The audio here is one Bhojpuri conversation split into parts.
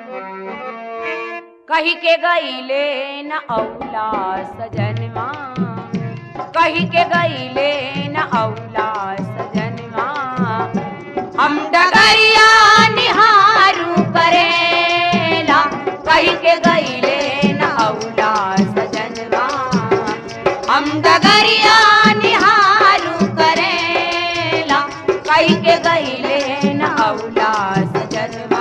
कही के गईले न औला सजनवा कही के गईले न औला सजनवा हम डगरिया निहारू करेला कही के गईले न औला सजनवा हम डगरिया निहारू करेला कही के गईले न औला सजनवा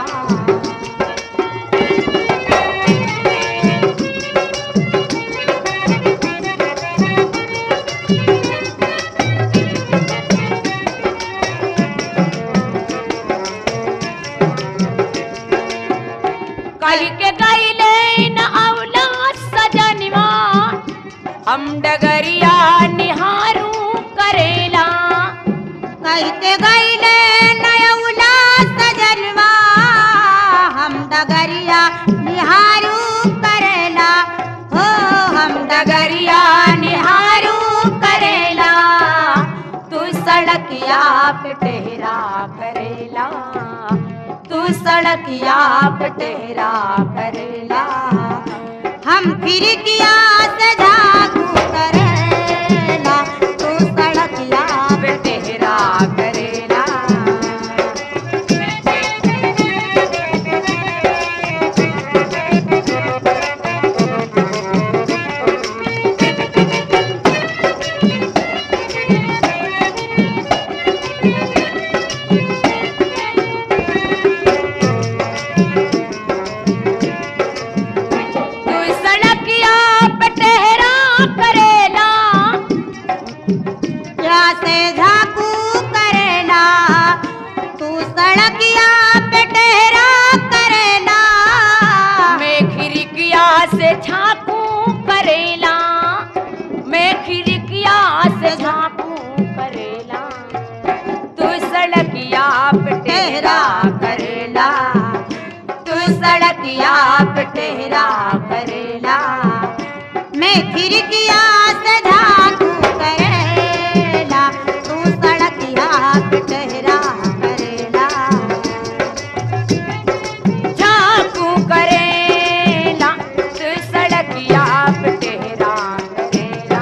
कही के गईले न औला सजनवा हम डगरिया निहारू करेला कहते गईले नयौला सजनवा हम डगरिया निहारू करेला हो हम डगरिया निहारू करेला तू सड़किया पे टेहरा करेला तू सड़किया पे टेहरा करेला हम फिर किया से झाकू करेला तू सड़किया पे टेहरा करेला तू सड़किया पे टेहरा करेला क्या से झाकू करेला तू सड़किया पे टेहरा करेला मैं खिड़किया से झांकू करेला मैं खिड़किया से झांकू करेला तू सड़किया पे टेहरा करेला तू सड़किया पे टेहरा करेला मैं फिर किया से झाकू करेला तू सड़किया पे टेहरा करेला झांकू करेला तू सड़किया पे टेहरा करेला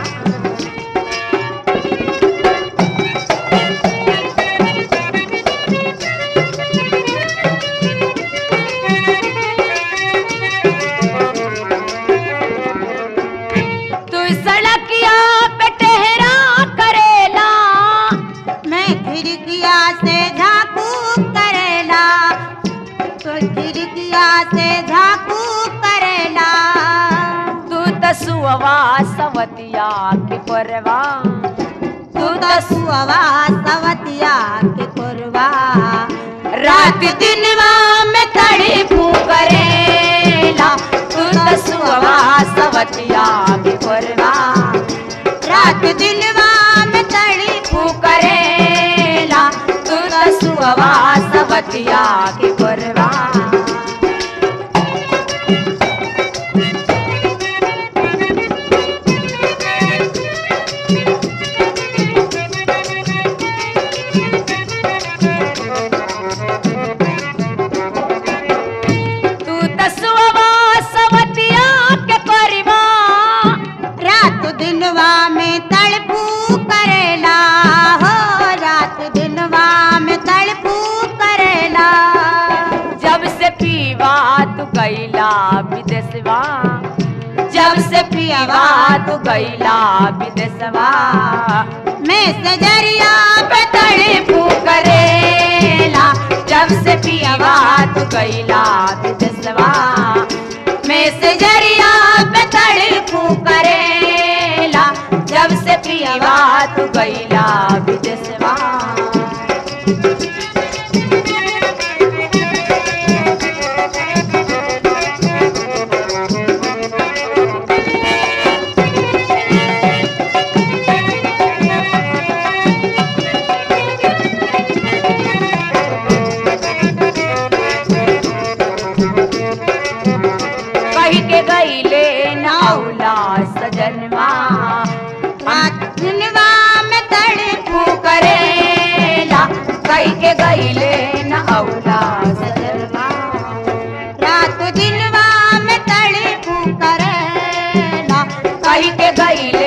तू सड़किया पे टेहरा करेला मैं खिड़किया से झाकू करेला तो खिड़किया से झाकू करेला तू तसुआ सवतिया के परवा तू तो सुअवा सवतिया के कोरवा रात दिनवा में तड़ी फू करेला तू तसुआ सवतिया के परवा रात दिनवा में तड़ी फू करेला तू तसुआ सवतिया के परवा तू तसुआ सवतिया के परवा रात दिनवा में तड़पू करेला हो रात दिनवा में तड़पू करेला जब से पीवा तू कैला विदेशवा जब से पीवा तू कैला विदेशवा मैं सजरिया पे तड़पू करेला जब से पीवा तू कैला विदेशवा मैं से जरिया पे तड़पू करेला जब से पीवा तू कैला विदेशवा कही के गईले नौला सजनवा रात दिनवा में तड़पू फू करेला कही के गईले नौला सजनवा रात के गईले